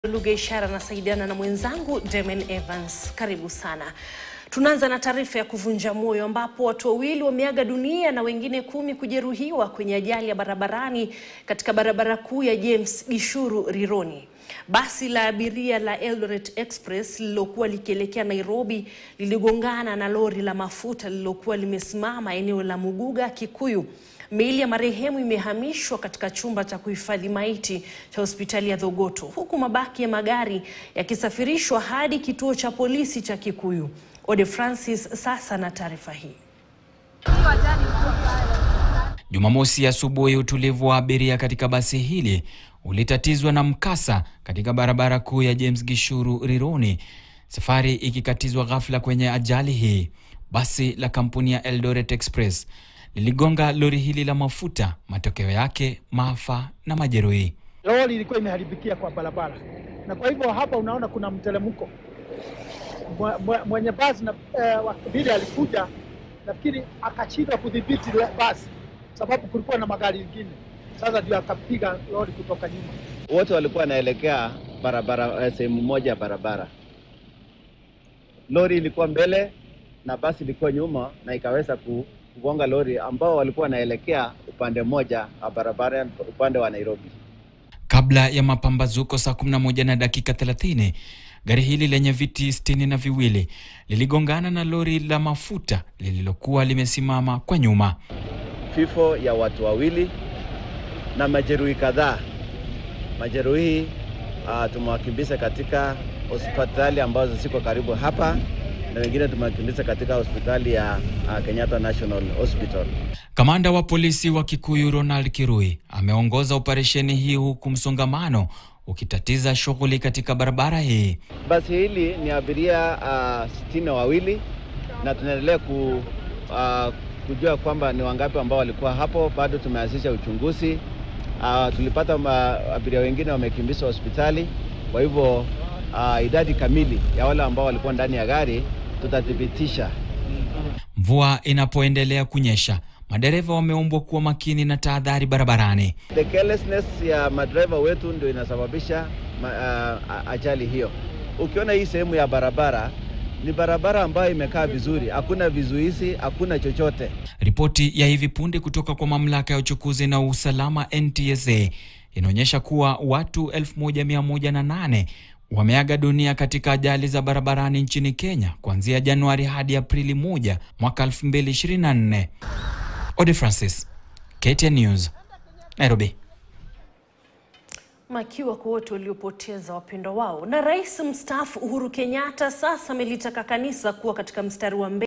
lugha ishara nasaidiana na mwenzangu Demen Evans. Karibu sana. Tunaanza na taarifa ya kuvunja moyo ambapo watu wawili wameaga dunia na wengine kumi kujeruhiwa kwenye ajali ya barabarani katika barabara kuu ya James Gishuru Rironi. Basi la abiria la Eldoret Express lililokuwa likielekea Nairobi liligongana na lori la mafuta lililokuwa limesimama eneo la Muguga, Kikuyu. Miili ya marehemu imehamishwa katika chumba cha kuhifadhi maiti cha hospitali ya Thogoto, huku mabaki ya magari yakisafirishwa hadi kituo cha polisi cha Kikuyu. Ode Francis sasa na taarifa hii. Jumamosi asubuhi, utulivu wa abiria katika basi hili ulitatizwa na mkasa katika barabara kuu ya James Gishuru Rironi, safari ikikatizwa ghafla kwenye ajali hii. Basi la kampuni ya Eldoret Express liligonga lori hili la mafuta, matokeo yake maafa na majeruhi. Lori ilikuwa imeharibikia kwa barabara, na kwa hivyo hapa unaona kuna mteremko. Mwe- mwe- Mwenye basi na eh, vile alikuja, nafikiri akashindwa kudhibiti le- basi, sababu kulikuwa na magari mengine. Sasa ndio akapiga lori kutoka nyuma. wote walikuwa wanaelekea barabara eh, sehemu moja ya barabara. Lori ilikuwa mbele na basi ilikuwa nyuma, na ikaweza ku- kugonga lori ambao walikuwa wanaelekea upande mmoja wa barabara, upande wa Nairobi. Kabla ya mapambazuko saa 11 na dakika 30, gari hili lenye viti sitini na viwili liligongana na lori la mafuta lililokuwa limesimama kwa nyuma. Vifo ya watu wawili na majeruhi kadhaa. Majeruhi uh, tumewakimbiza katika hospitali ambazo ziko karibu hapa na wengine tumewakimbiza katika hospitali ya uh, Kenyatta National Hospital. Kamanda wa polisi wa Kikuyu Ronald Kirui ameongoza operesheni hii huku msongamano ukitatiza shughuli katika barabara hii. Basi hili ni abiria uh, sitini na wawili na tunaendelea ku, uh, kujua kwamba ni wangapi ambao walikuwa hapo. Bado tumeanzisha uchunguzi. Uh, tulipata ma, abiria wengine wamekimbizwa hospitali, kwa hivyo uh, idadi kamili ya wale ambao walikuwa ndani ya gari tutathibitisha. Mvua inapoendelea kunyesha, madereva wameombwa kuwa makini na tahadhari barabarani. The carelessness ya madereva wetu ndio inasababisha ma, uh, ajali hiyo. Ukiona hii sehemu ya barabara ni barabara ambayo imekaa vizuri, hakuna vizuizi, hakuna chochote. Ripoti ya hivi punde kutoka kwa mamlaka ya uchukuzi na usalama NTSA inaonyesha kuwa watu 1108 wameaga dunia katika ajali za barabarani nchini Kenya kuanzia Januari hadi Aprili 1 mwaka 2024. Ode Francis, KTN News, Nairobi. Makiwa kwa wote waliopoteza wapendwa wao. Na rais mstaafu Uhuru Kenyatta sasa amelitaka kanisa kuwa katika mstari wa mbele